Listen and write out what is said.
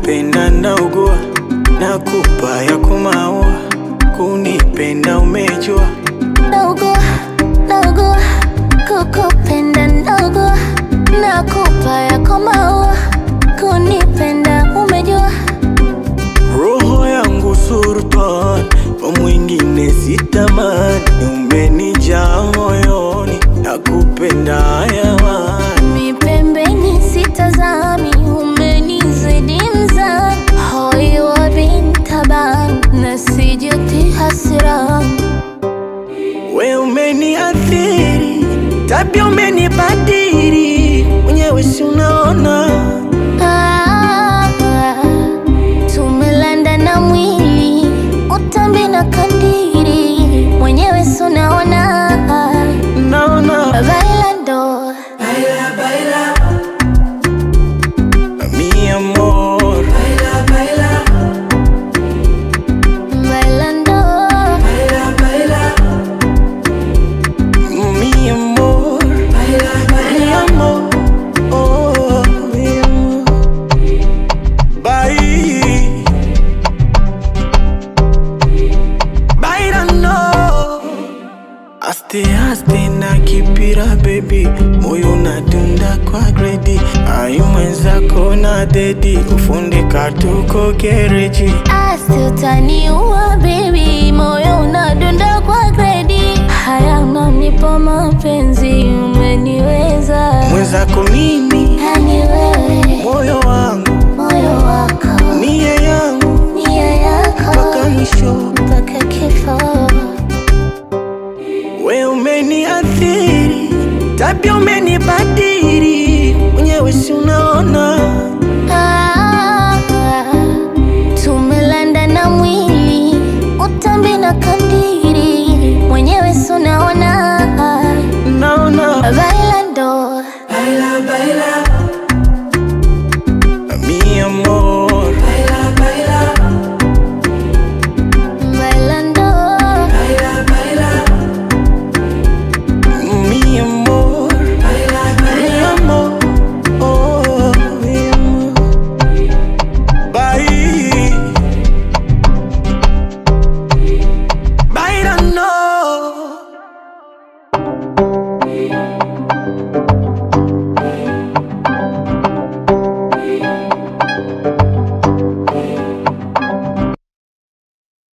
nakupenda naugua, nakupa ya kumaua, kunipenda umejua, Naugua, naugua, kukupenda naugua, nakupa yako maua, kunipenda umejua. roho yangu sultan, kwa mwingine sitamani, umenijaa moyoni, nakupenda hayawani. Mi pembeni sitazami, umenizidi mzani, hoi wa bintaban, na sijuti hasirani. We umeniathiri, tabia umenibadili, mwenyewe si unaona Ah, tumelanda na mwili utambi na kandiri mwenyewe sunaona naona bailando mi amor, bailando mi amor, mi amor, oh, mi amor. Bye. Bailando Aste aste na kipira baby, moyo unadunda kwa gredi, ayu mwenzako na dedi, kufundika tuko gereji. asi utaniua baby moyo unadunda kwa gredi haya unanipa mapenzi umeniweza Mwenzako mimi, yani wewe moyo wangu, moyo wako nia yangu, nia yako mpaka mwisho. mpaka kifo We umeniathiri, tabia umenibadili, mwenyewe si unaona Ah, tumelanda na mwili utambi na kandiri mwenyewe suna